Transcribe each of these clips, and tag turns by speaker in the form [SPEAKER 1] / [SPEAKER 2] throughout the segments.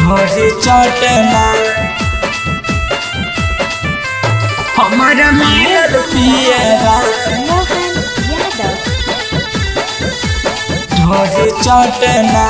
[SPEAKER 1] ढोरी चटना हमारा मिलल पियरा
[SPEAKER 2] मोहन यादव
[SPEAKER 1] ढोरी चटना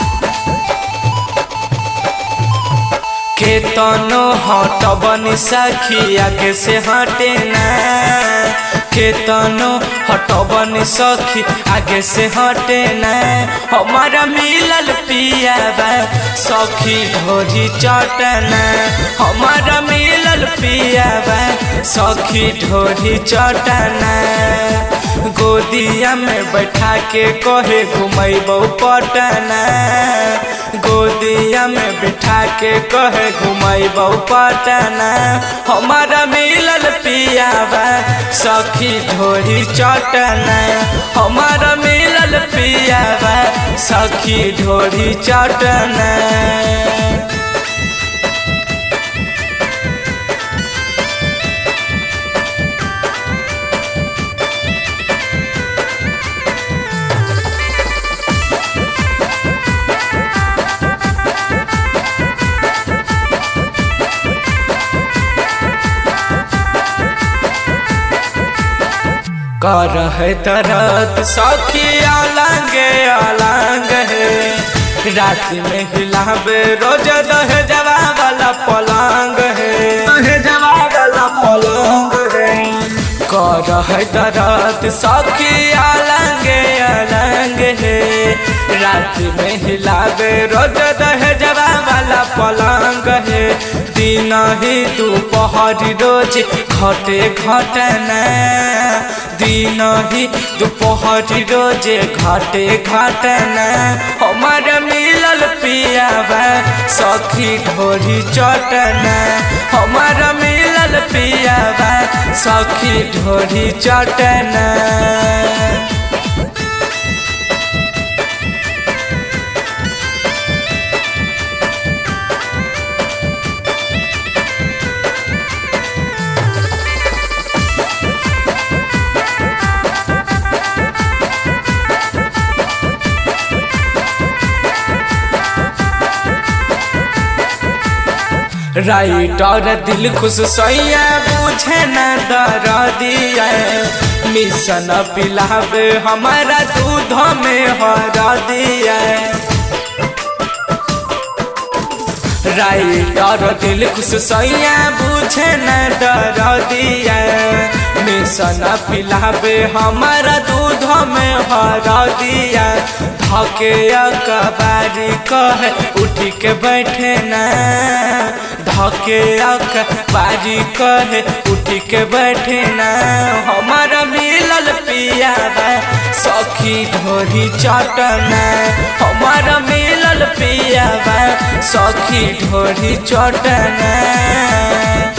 [SPEAKER 1] केतनो हटबन सखी आगे से हटे ना केतनो हटबन सखी आगे से हटे ना हमारा मिलल पियाबा सखी ढोरी चटना हमारा मिलल पियाबा सखी ढोरी चटना गोदिया में बैठा के कहे घुमैबौ पटना गोदिया में बिठा के कहे घुमैबौ पटना हमारा मिलल पियाबा सखी ढोरी चटना हमारा मिलल पियाबा सखी ढोरी चटना कर है दर्द सखी अलंग अलंग है रात में हिलाबे रोज दह जवा वाला पलंग है दह जवा वाला पलंग है कर है दर्द सखी अलंग अलंग है रात में हिलाबे रोज दह जवा वाला पलंग है दिन ही दोपहर रोज घटे घटना दिन ही दोपहर रोज घटे घटना हमार मिलल पियाबा सखी ढोरी चटना हमार मिलल पियाबा सखी ढोरी चटना राइटर दिल खुश सैया बुझे न दर दिया मिशन पिलावे हमारा दूध में हर दिया राइटर दिल खुश सैया बुझे न डर दिया मिशन पिलावे हमारा दूध में हर दिया धके अकबारी कहे उठी के बैठे ना धके अकबारी कहे उठी के बैठे ना हमारा मिलल पियाबा सखी ढोरी चटना हमारा मिलल पियाबा सखी ढोरी चटना